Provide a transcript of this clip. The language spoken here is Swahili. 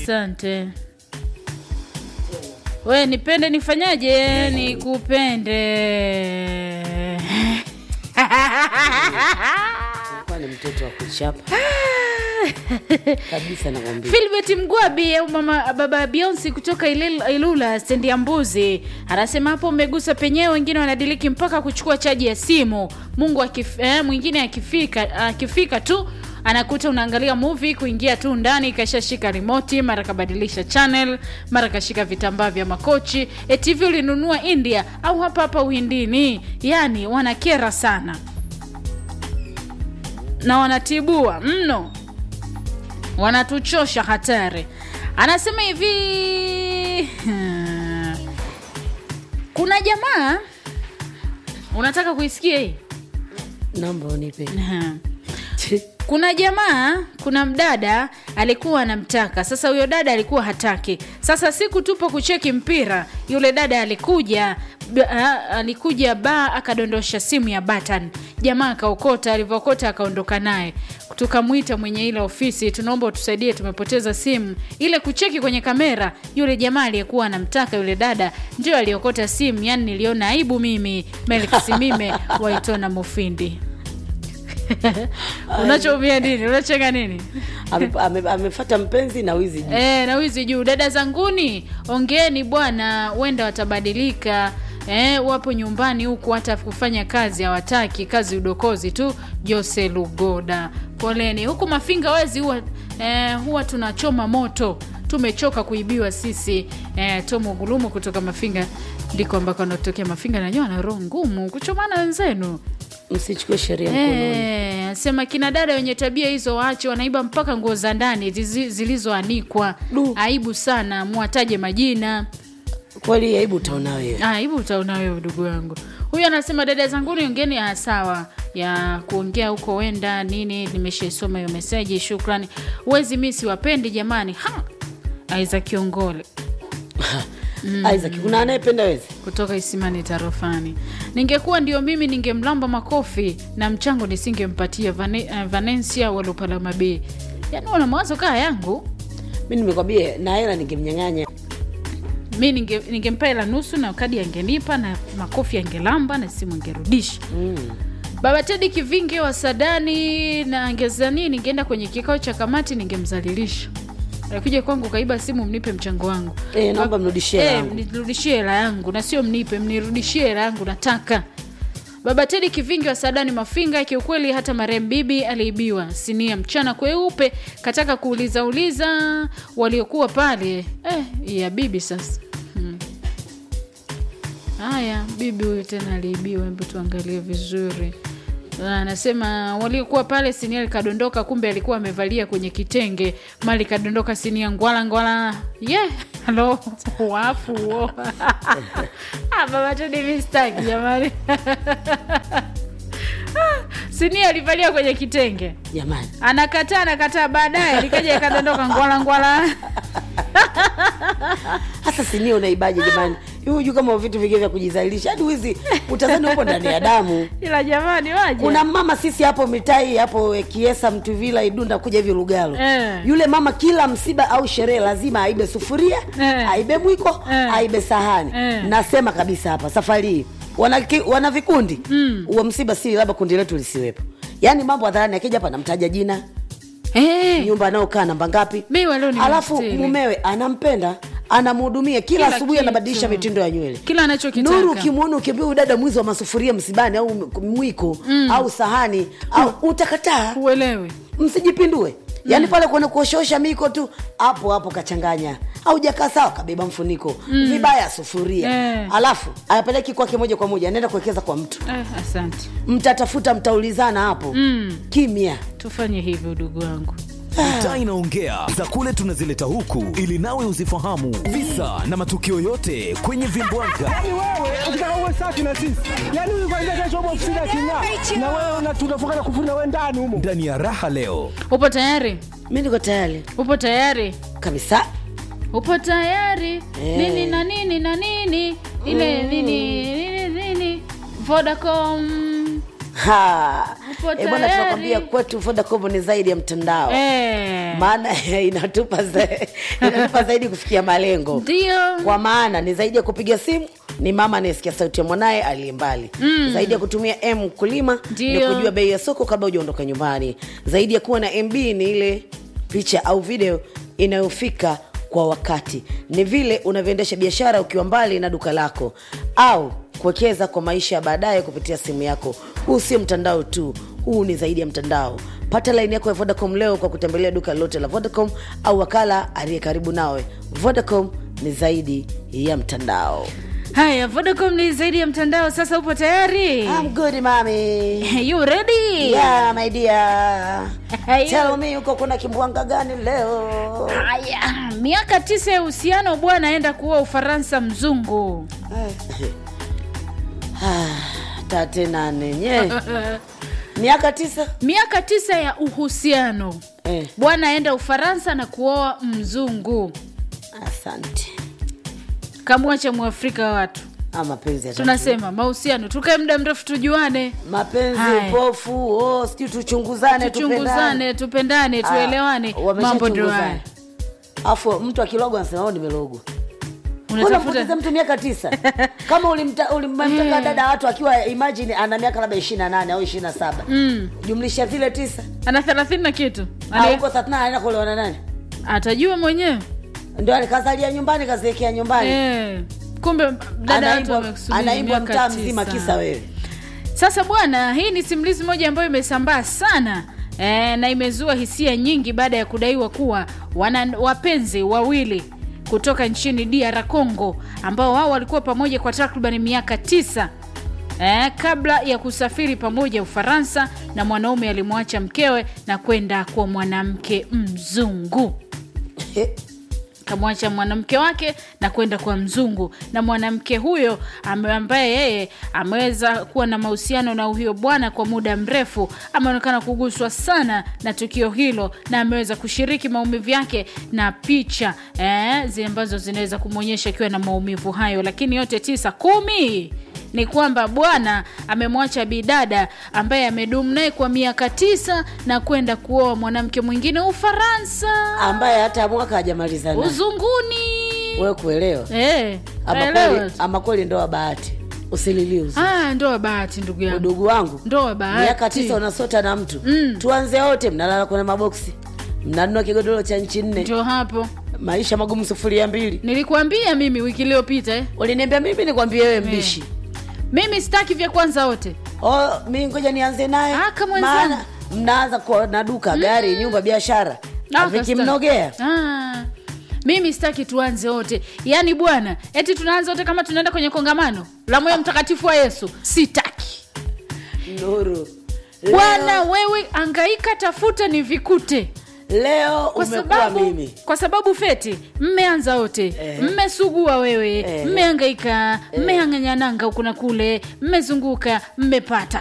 asante we nipende nifanyaje nikupende Alikuwa ni mtoto wa kuchapa kabisa, nakwambia. Filbert Mgwabi au mama baba Beyonce kutoka Ilil- Ilula stendi ya Mbuzi anasema hapo umegusa penyewe, wengine wanadiliki mpaka kuchukua chaji ya simu. Mungu akif, eh, mwingine akifika akifika tu anakuta unaangalia movie, kuingia tu ndani kashashika remote, mara kabadilisha channel, mara kashika vitambaa vya makochi. Eti hivi ulinunua India au hapa hapa Uhindini? Yani wanakera sana na wanatibua mno wanatuchosha hatari. Anasema hivi kuna jamaa unataka kuisikia hii? Naomba unipe. Kuna jamaa, kuna mdada alikuwa anamtaka. Sasa huyo dada alikuwa hataki. Sasa siku tupo kucheki mpira, yule dada alikuja b- a- alikuja ba akadondosha simu ya button. Jamaa akaokota, alivyookota akaondoka naye. Tukamwita mwenye ile ofisi, tunaomba utusaidie, tumepoteza simu. Ile kucheki kwenye kamera, yule jamaa aliyekuwa anamtaka yule dada ndio aliokota simu. Yani niliona aibu mimi, Melk Simime waitona Mufindi. Unachoumia nini? Unacheka nini? Ame- ame- Amefata mpenzi na wizi juu. E, na wizi juu. Dada zanguni, ongeeni bwana, wenda watabadilika. E, wapo nyumbani huku hata kufanya kazi hawataki, kazi udokozi tu. Jose Lugoda, poleni. Huku Mafinga wezi huwa, e, huwa tunachoma moto, tumechoka kuibiwa sisi. E, Tomo Gulumu kutoka Mafinga ndiko ambako anatokea Mafinga, nanyewe ana roho ngumu kuchomana wenzenu. Msichukue sheria mkononi. Eh, sema kina dada wenye tabia hizo waache, wanaiba mpaka nguo za ndani zizi- zilizoanikwa. Du. Aibu sana, muwataje majina. Kweli aibu utaona wewe. Ah, aibu utaona wewe ndugu yangu. Huyu anasema dada zanguni, ongeni ah, sawa ya kuongea huko wenda nini, nimeshaisoma hiyo meseji, shukrani. Wezi mi siwapendi jamani. Ha, Aiza Kiongole Isaac, kuna anayependa wezi? kutoka Isimani Tarofani. Ningekuwa ndio mimi ningemlamba makofi na mchango nisingempatia Vane, uh, Vanencia Walupalama B. Yaani wana mawazo kaa yangu Mi nimekwambia na hela ningemnyang'anya. mi ninge, ningempa hela nusu na kadi angenipa na makofi angelamba na simu angerudisha. Mm. Baba Tedi Kivinge wa Sadani na angezani, ningeenda kwenye kikao cha kamati ningemzalilisha. Alikuja kwangu kaiba simu, mnipe mchango wangu. Eh, naomba mrudishie hela Eh, yangu. mnirudishie hela yangu na sio mnipe, mnirudishie hela yangu nataka. Baba Tedi Kivingi wa Sadani Mafinga, kiukweli hata marehemu bibi aliibiwa sinia mchana kweupe, kataka kuuliza uliza waliokuwa pale eh, ya bibi sasa. Hmm. Haya, bibi huyu tena aliibiwa, hebu tuangalie vizuri. Ah, Anasema waliokuwa pale sinia likadondoka, kumbe alikuwa amevalia kwenye kitenge, mali kadondoka sinia ngwala ngwala. Yeah, halo wafu wo. Ah, baba tu ni mistaki jamani. sinia alivalia kwenye kitenge, Jamani. anakataa anakataa, baadaye likaja ikadondoka ngwala ngwala. Hasa sinia unaibaje jamani? Huju kama vitu vingine vya kujizalilisha. Hadi wizi utazani upo ndani ya damu. Ila jamani, waje Kuna mama sisi hapo mitai hapo eh, Kiesa, Mtuvila, Idunda kuja hivi Lugalo. Eh. Yule mama kila msiba au sherehe lazima aibe sufuria, Eh. aibe mwiko, Eh. aibe sahani. Eh. Nasema kabisa hapa safari hii wana, ki- wana vikundi mm. Uwa msiba si labda kundi letu lisiwepo. Yaani mambo hadharani, akija hapa namtaja jina, eh, nyumba anayokaa namba ngapi, mimi wa leo ni alafu mstili. mumewe anampenda anamhudumia kila Kila asubuhi, kitu. anabadilisha mitindo ya nywele kila anachokitaka Nuru, ukimwona ukiambia huyu dada mwizi wa masufuria msibani au m- mwiko au sahani au utakataa, uelewe msijipindue. Yaani pale kwenye kuoshosha miko tu, hapo hapo kachanganya, haujakaa sawa, kabeba mfuniko vibaya sufuria, Eh. alafu ayapeleki kwake moja kwa moja, anaenda kuwekeza kwa mtu, eh, asante mtatafuta, mtaulizana hapo kimya. tufanye hivyo ndugu wangu Mitaa inaongea za kule tunazileta huku ili nawe uzifahamu visa na matukio yote kwenye vimbwanga. Yaani wewe ukitaka uwe safi na sisi, yaani huyu kwanza kesho upo ofisini aking'aa, na wewe una- tunafunga na kufuri na wewe ndani humo. Ndani ya raha leo upo tayari Mi niko tayari upo tayari kabisa. upo tayari Eh. nini na nini na nini ile nini nini nini vodacom Ha. Tupo Eh, bwana tayari. tunakwambia kwetu vodacom ni zaidi ya mtandao Eh, maana inatupa, za, inatupa zaidi kufikia malengo ndio kwa maana ni zaidi ya kupiga simu ni mama anayesikia sauti ya mwanaye aliye mbali mm. zaidi ya kutumia m kulima ni Ndio. kujua bei ya soko kabla hujaondoka nyumbani zaidi ya kuwa na mb ni ile picha au video inayofika kwa wakati ni vile unavyoendesha biashara ukiwa mbali na duka lako au kuwekeza kwa maisha ya baadaye kupitia simu yako huu sio mtandao tu huu ni zaidi ya mtandao pata laini yako ya vodacom leo kwa kutembelea duka lolote la vodacom au wakala aliye karibu nawe vodacom ni zaidi ya mtandao haya vodacom ni zaidi ya mtandao sasa upo tayari I'm good mami you ready yeah my dear Hey. tell me uko kuna kimbwanga gani leo haya miaka tisa ya uhusiano bwana aenda kuwa ufaransa mzungu tate nane nye miaka tisa miaka tisa ya uhusiano eh, bwana aenda ufaransa na kuoa mzungu asante kamwacha mwafrika wa watu ah, mapenzi ya tunasema mahusiano tukae muda mrefu tujuane mapenzi Haya. upofu oh, sijui tuchunguzane tuchunguzane tupendane tuelewane mambo ndio haya afu mtu akilogwa anasema "Oh, nimelogwa unatafuta unampoteza mtu miaka tisa kama ulimta- ulimtaka dada watu akiwa imagine ana miaka labda ishiri na nane au ishiri na saba jumlisha vile tisa ana thelathini na kitu Ah, Ane- huko thelathini anaenda kuolewa na nani atajua mwenyewe ndio alikazalia nyumbani kaziekea nyumbani eh, kumbe dada watu Anaimbwa- wamekusubiri anaimbwa miaka mtaa tisa. mzima kisa wewe Sasa bwana, hii ni simulizi moja ambayo imesambaa sana e, na imezua hisia nyingi baada ya kudaiwa kuwa wana wapenzi wawili kutoka nchini DR Congo ambao wao walikuwa pamoja kwa takriban miaka tisa e, kabla ya kusafiri pamoja Ufaransa, na mwanaume alimwacha mkewe na kwenda kwa mwanamke mzungu kamwacha mwanamke wake na kwenda kwa mzungu na mwanamke huyo ame- ambaye yeye ameweza kuwa na mahusiano na huyo bwana kwa muda mrefu ameonekana kuguswa sana na tukio hilo na ameweza kushiriki maumivu yake na picha eh, zile ambazo zinaweza kumwonyesha akiwa na maumivu hayo lakini yote tisa kumi ni kwamba bwana amemwacha bidada ambaye amedumu naye kwa miaka tisa na kwenda kuoa mwanamke mwingine ufaransa ambaye hata mwaka hajamaliza naye. uzunguni wewe kuelewa Eh, ama naelewa kweli, tu. ama kweli ndoa bahati usililie uzu Ah, ndoa bahati ndugu yangu udugu wangu ndoa bahati miaka tisa unasota na mtu mm. tuanze wote mnalala kwenye maboksi mnanunua kigodoro cha nchi nne ndio hapo maisha magumu sufuria mbili nilikuambia mimi wiki iliyopita eh. uliniambia mimi nikwambie wewe mbishi mimi sitaki vya kwanza wote oh, mi ngoja nianze naye Ah, kama wenzangu. maana mnaanza kwa na duka gari nyumba biashara Ah, vikimnogea ah, mimi sitaki tuanze wote yaani bwana eti tunaanza wote kama tunaenda kwenye kongamano la moyo mtakatifu wa yesu sitaki nuru bwana wewe angaika tafuta ni vikute leo kwa umekuwa sababu, mimi kwa sababu feti mmeanza wote Eh. mmesugua wewe Eh. mmeangaika mmehanganyananga huku na kule mmezunguka mmepata